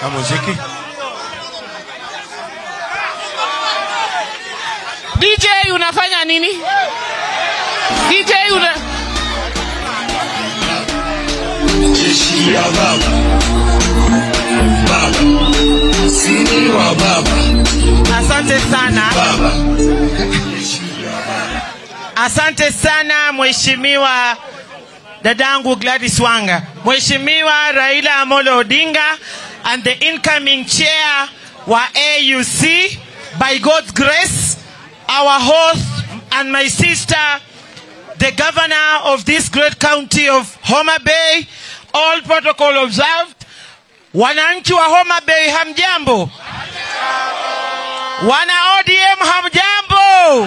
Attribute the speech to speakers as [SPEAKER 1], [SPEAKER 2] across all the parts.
[SPEAKER 1] Kamuziki.
[SPEAKER 2] DJ unafanya nini? DJ una
[SPEAKER 3] jeshi ya baba baba sini wa baba
[SPEAKER 2] Asante sana.
[SPEAKER 3] baba
[SPEAKER 2] Asante sana Mheshimiwa dadangu Gladys Wanga, Mheshimiwa Raila Amolo Odinga and the incoming chair wa AUC by God's grace our host and my sister the governor of this great county of Homa Bay all protocol observed wananchi wa Homa Bay hamjambo wana ODM hamjambo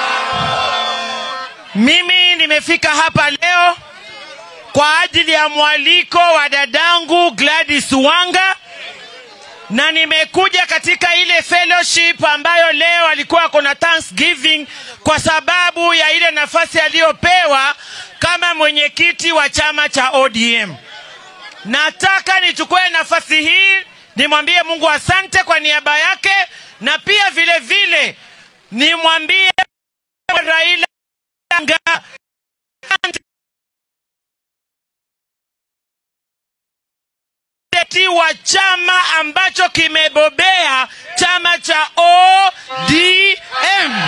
[SPEAKER 2] mimi nimefika hapa leo kwa ajili ya mwaliko wa dadangu Gladys Wanga na nimekuja katika ile fellowship ambayo leo alikuwa kuna Thanksgiving kwa sababu ya ile nafasi aliyopewa kama mwenyekiti wa chama cha ODM. Nataka nichukue nafasi hii nimwambie Mungu asante kwa niaba yake, na pia vile vile nimwambie Raila Odinga kandidati wa chama ambacho kimebobea chama cha ODM.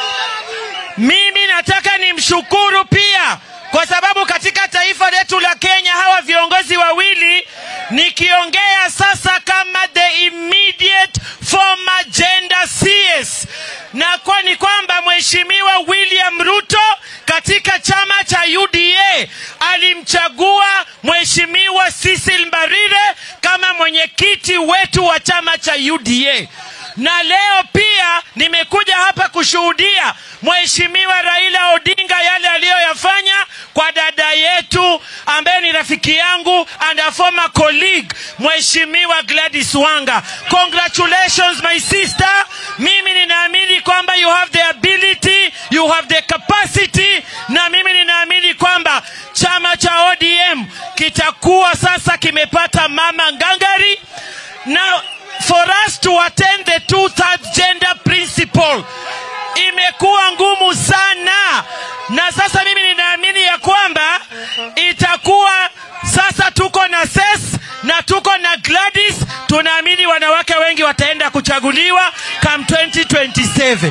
[SPEAKER 2] Mimi nataka nimshukuru pia kwa sababu katika taifa letu la Kenya hawa viongozi wawili nikiongea sasa kama the immediate former gender CS na kwa ni kwamba mheshimiwa William Ruto katika chama cha UDA alimchagua mheshimiwa Cecil Mbarire kama mwenyekiti wetu wa chama cha UDA na leo pia nimekuja hapa kushuhudia mheshimiwa Raila Odinga yale aliyoyafanya kwa dada yetu ambaye ni rafiki yangu and a former colleague mheshimiwa Gladys Wanga. Congratulations my sister. Mimi ninaamini kwamba you have the ability, you have the capacity na mimi ninaamini kwamba chama cha ODM kitakuwa sasa kimepata mama ngangari na for us to attend the two third gender principle imekuwa ngumu sana na sasa mimi ninaamini ya kwamba itakuwa sasa tuko na ses na tuko na Gladys tunaamini wanawake wengi wataenda kuchaguliwa come 2027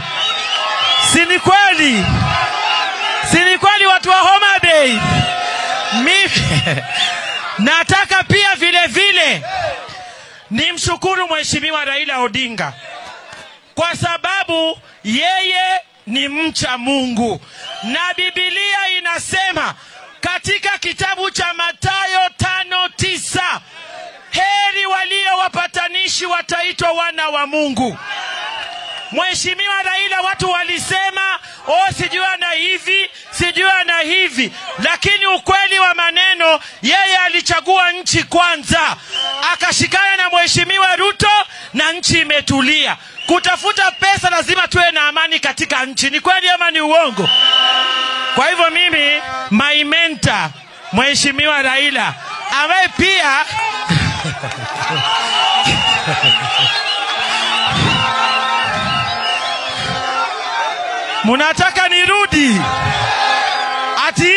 [SPEAKER 2] si ni kweli si ni kweli watu wa Homa Bay mimi nataka pia vile vile nimshukuru mheshimiwa Raila Odinga kwa sababu yeye ni mcha Mungu na Biblia inasema katika kitabu cha Mathayo tano tisa heri walio wapatanishi wataitwa wana wa Mungu. Mheshimiwa Raila, watu walisema oh, sijui ana hivi sijui ana hivi, lakini ukweli wa maneno, yeye alichagua nchi kwanza, akashikana na Mheshimiwa Ruto na nchi imetulia. Kutafuta pesa, lazima tuwe na amani katika nchi. Ni kweli ama ni uongo? Kwa hivyo mimi my mentor Mheshimiwa Raila ambaye pia Munataka nirudi? Ati?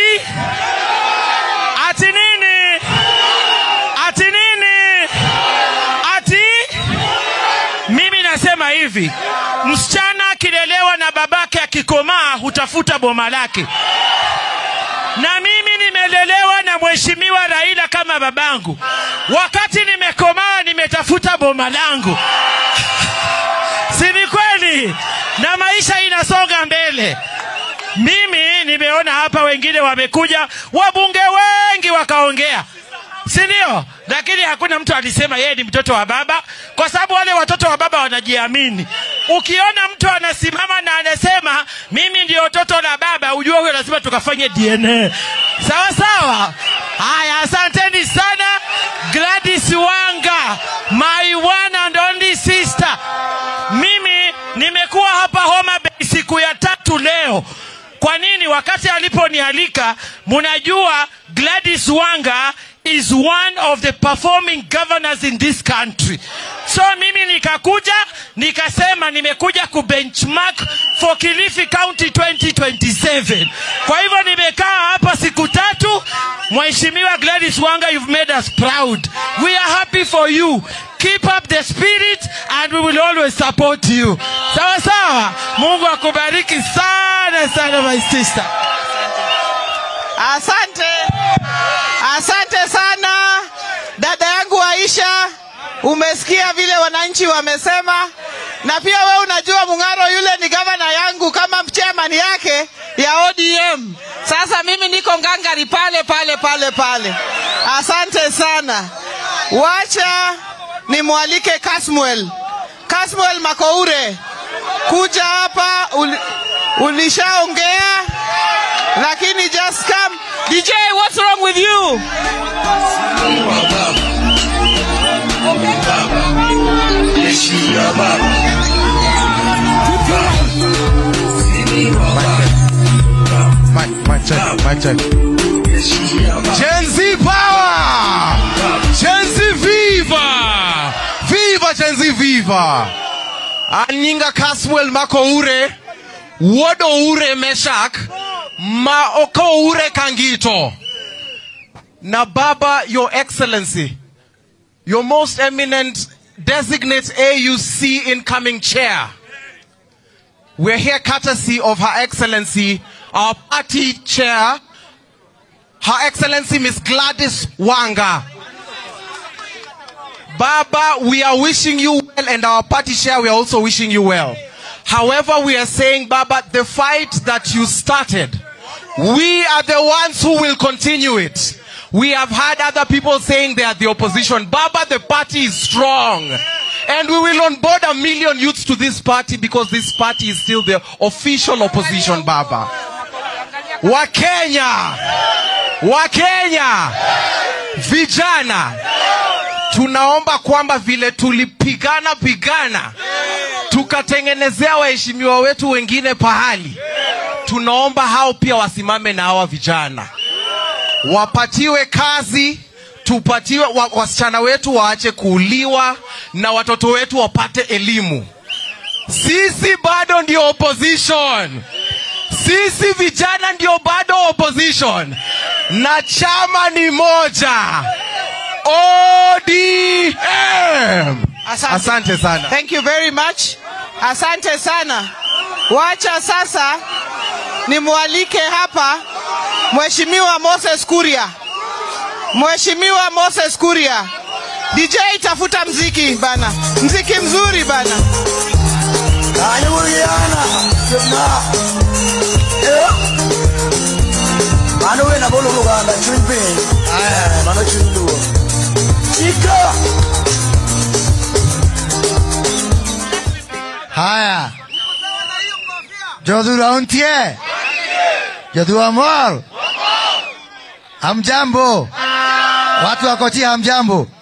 [SPEAKER 2] Ati nini? Ati nini? Ati? Mimi nasema hivi, msichana akilelewa na babake akikomaa hutafuta boma lake. Na mimi nimelelewa na mheshimiwa Raila kama babangu. Wakati nimekomaa nimetafuta boma langu. si ni kweli? Na maisha inasonga mbele. Mimi nimeona hapa wengine wamekuja, wabunge wengi wakaongea, si ndio? Lakini hakuna mtu alisema yeye ni mtoto wa baba, kwa sababu wale watoto wa baba wanajiamini. Ukiona mtu anasimama na anasema mimi ndio toto la baba, ujue huyo lazima tukafanye DNA. Sawa sawa. Haya, asanteni sana Gladys Wanga, my one and only sister. Mimi nimekuwa hapa Homa Bay siku ya tatu leo. Kwa nini? Wakati aliponialika, mnajua Gladys Wanga is one of the performing governors in this country. So mimi nikakuja nikasema nimekuja kubenchmark for Kilifi County 2027. Kwa hivyo nimekaa hapa siku tatu. Mheshimiwa Gladys Wanga, you've made us proud. We are happy for you. Keep up the spirit and we will always support you. Sawa sawa. Mungu akubariki sana sana my sister.
[SPEAKER 1] Asante, asante sana dada yangu Aisha. Umesikia vile wananchi wamesema, na pia we unajua Mung'aro yule ni gavana yangu kama chairman yake ya ODM. Sasa mimi niko ngangari pale pale pale pale. Asante sana. Wacha nimwalike Kasmuel, Kasmuel Makoure kuja hapa. Ul, ulishaongea lakini just come. DJ, what's wrong with you?
[SPEAKER 3] Sini wa baba. Baba. Jeshi ya baba. Baba. Sini wa baba.
[SPEAKER 4] Mic, mic check, mic check.
[SPEAKER 3] Jeshi ya baba.
[SPEAKER 4] Gen Z power! Gen Z viva! Viva Gen Z viva! Anyinga Caswell Makoure, Wodo Ure Meshak, Maoko Ure Kangito. Na Baba, Your Excellency, Your Most Eminent Designate AUC Incoming Chair. We're here courtesy of Her Excellency, our party chair, Her Excellency Miss Gladys Wanga. Baba, we are wishing you well, and our party chair, we are also wishing you well. However, we are saying, Baba, the fight that you started, we are the ones who will continue it. We have had other people saying they are the opposition. Baba, the party is strong. And we will onboard a million youths to this party because this party is still the official opposition, Baba. Wakenya, Wakenya, vijana, tunaomba kwamba vile tulipigana pigana tukatengenezea waheshimiwa wetu wengine pahali, tunaomba hao pia wasimame na hawa vijana, wapatiwe kazi, tupatiwe wa, wasichana wetu waache kuuliwa na watoto wetu wapate elimu. Sisi bado ndio opposition. Sisi vijana ndio bado opposition, na chama ni moja, ODM.
[SPEAKER 1] Asante.
[SPEAKER 4] Asante sana.
[SPEAKER 1] Thank you very much. Asante sana. Wacha sasa nimwalike hapa Mheshimiwa Moses Kuria. Mheshimiwa Moses Kuria. DJ tafuta mziki bana. Mziki mzuri bana.
[SPEAKER 5] Kanyuguyana, Jumna. Eh? Mano we na bolo Luganda, chumpi. Eh, mano chundu. Chika.
[SPEAKER 6] Haya. Jodhura untie. Jodhura mor. Hamjambo. Watu wa Kochi hamjambo.